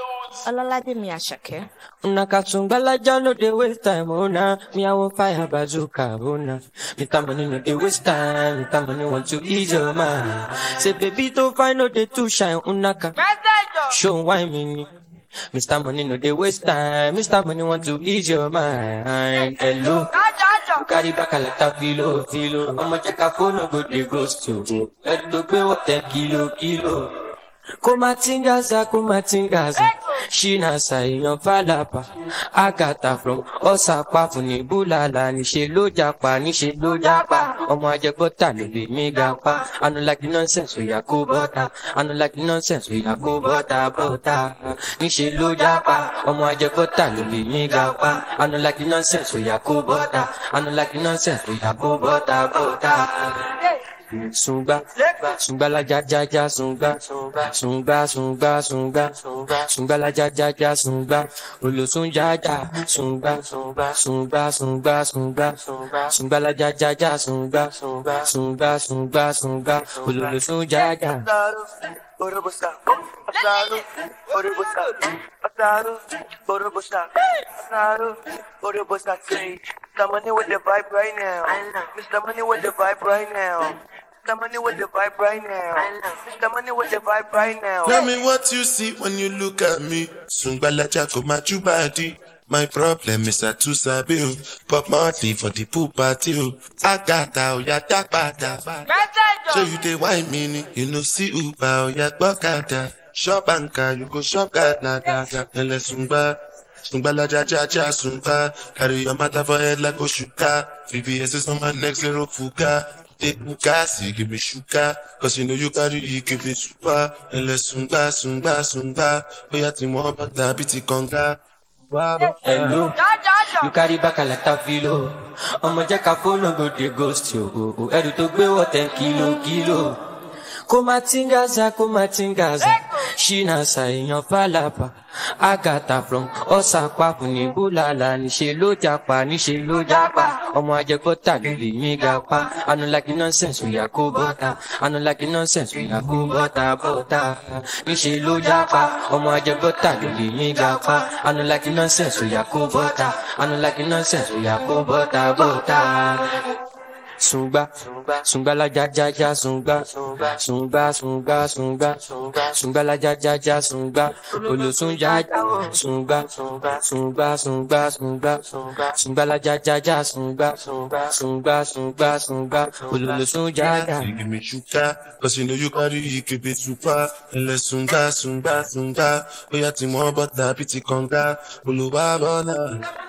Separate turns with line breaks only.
Ọlọ́ládé Àṣàkẹ́.
Una katungbalaja no dey waste time, oh nah. Me I want fire bazooka, oh nah. Me time money no dey waste time, me time money want to ease your mind. Say baby don't find no dey too shine, unaka. Show why me ni. Mr. Money no dey waste time, Mr. Money want to ease your mind. Hello. You carry back a lot of filo, filo. I'ma check a phone, no go dey ghost you. Let go pay what ten kilo, kilo. kumatingaza kumatingaza ṣínà ṣàìyàn fàlàpà àgàtà from ọ̀sàpàfù ní búlàlà níṣẹ́ ló japa níṣẹ́ ló japa ọmọ ajẹgbọ́ta ló lè mí ga pa anulagi nonsense òyà kó bọ́ta anulagi nonsense òyà kó bọ́ta bọ́ta níṣẹ́ ló japa ọmọ ajẹgbọ́ta ló lè mí ga pa anulagi nonsense òyà kó bọ́ta anulagi nonsense òyà kó bọ́ta bọ́ta. Sunga, sunga la ja ja ja sunga, sunga sunga sunga, sunga la ja ja ja sunga, olosun ja ja sunga, sunga sunga sunga, sunga la ja ja ja sunga, sunga sunga sunga, olosun ja ja.
Borobusta, Asaru, Borobusta, Asaru, Borobusta, Asaru, Borobusta, say, Mr. Money with the vibe right now. Mr. Money with the vibe right now. Mr. Money with the vibe right now. Mr. Money with the vibe right now.
Tell me what you see when you look at me. Sungbalaja go my body. My problem is I too sabi o. Pop Marley for the pool party o. Agata o ya dagbada. So you dey wine me ni. You no see Uber o ya gbọ́kada. Shop anka you go shop gada gada. Ẹlẹ sungba. Sungbalaja ja ja sungba. Carry your matter for head like Oshuka. VVS is on my neck zero fuga. Take me gas, you give me sugar. Cause you know you carry, you give me super. Ẹlẹ sungba sungba sungba. Bóyá tí wọ́n bá dàbí ti kànga.
Hello. You carry back a lot of filo. Ọmọ jẹ́ ká fóònù go dey ghost you. Ẹrù tó gbé wọ̀ ten kilo kilo. Kó má tingaza, kó má tingaza. Ṣínà ṣàìyàn fàlàpà. Àgàtà from ọ̀sàpàpù ní búlàlà. Níṣẹ́ ló japa, níṣẹ́ ló japa. Ọmọ ajẹgbọ́ta ló lè mí ga pa. Anulagi nonsense òyà kó bọ́ta. Anulagi nonsense òyà kó bọ́ta bọ́ta. Níṣẹ́ ló japa. Ọmọ ajẹgbọ́ta ló lè mí ga pa. Anulagi nonsense òyà kó bọ́ta. Anulagi nonsense òyà kó bọ́ta bọ́ta. Sunga, sunga la ja ja ja sunga, sunga sunga sunga, sunga la ja ja ja sunga, olosun ja ja sunga, sunga sunga sunga, sunga la ja ja ja sunga, sunga sunga sunga, olosun ja ja.
You give me sugar, cause you know you carry, you give me super. Ẹlẹ sunga sunga sunga. Bóyá tí wọ́n bá dàbí ti kànga. Olùwà bọ́lá.